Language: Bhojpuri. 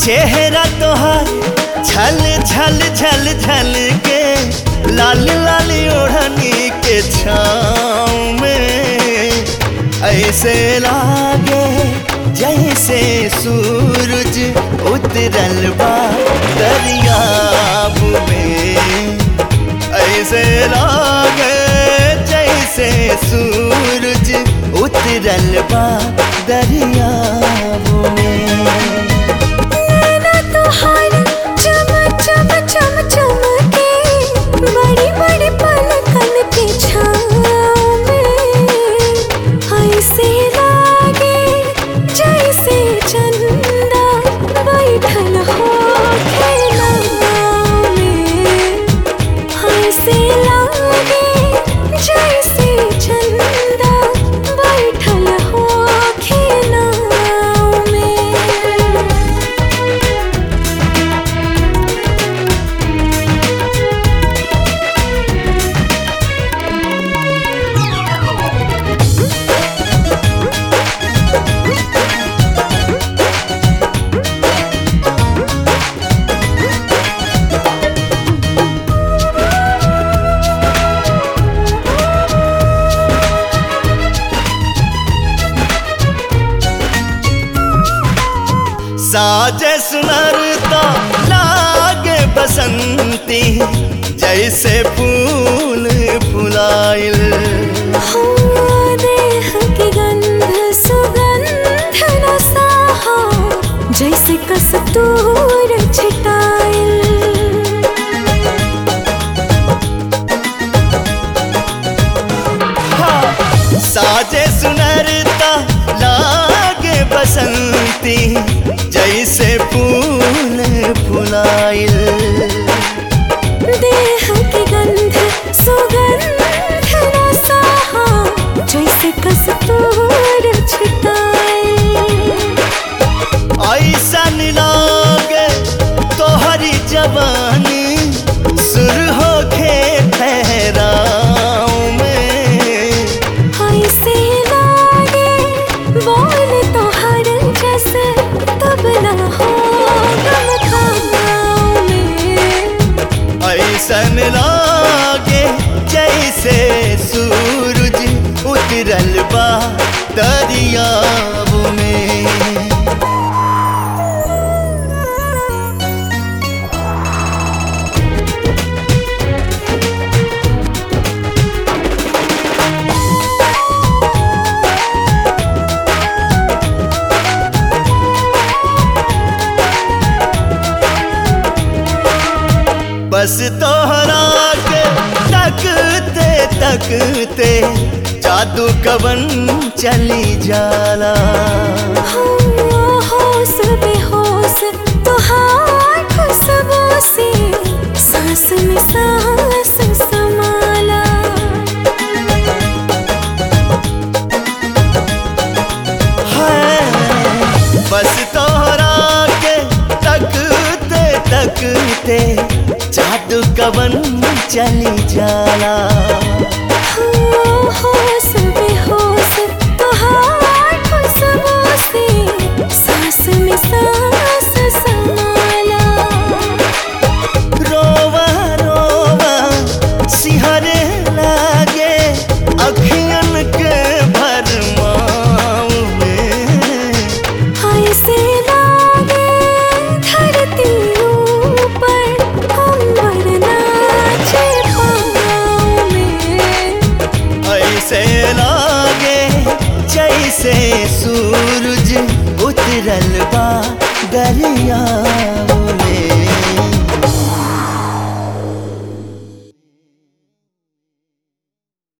चेहरा तोहार छल छल छल छल के लाल लाल ओढ़नी के छाँव में ऐसे लागे जैसे सूरज उतरल बा दरियाब में ऐसे लागे जैसे सूरज उतरल बा दरियाब में नैना तोहार चम चम चम चमके बड़ी बड़ी पलकन के छाँव में ऐसे लागे जैसे चंदा बैठल हो नाव में ऐसे लागे जैसे चंदा बैठल हो नाव में साजे सुनरता लागे बसंती जैसे फूल फुलाइल हो देह की गंध सुगंध रसाहा जैसे कस्तूर छिटाइल हाँ, साजे सुनरता लागे बसंती जैसे फूल फुलाइल देह की गंध सुगंध रसाहा जैसे कस्तूर छिटाइल ऐसन लागे तोहरी जवानी सुर होखे ठहराव में ऐसे लागे बोल तो हर जैसे तबला हो गम खानाओं में ऐसन लागे जैसे सूरज उतरल बा दरियाब में बस तोहरा के तकते तकते जादू कवन चली जाला हो होश बेहोश तुहार खुशबू से सांस में सांस समाला है बस तोहरा के तकते तकते जादू कवन चली जाला हो होश बेहोश तुहार खुशबू से सांस में सांस समाला रोवा रोवा सिहरे लागे अखियन के भरमाऊ में ऐसे लागे धरती ऊपर अंबर नाचे पाँव में ऐसे लागे जैसे सूरज उतरल बा दरिया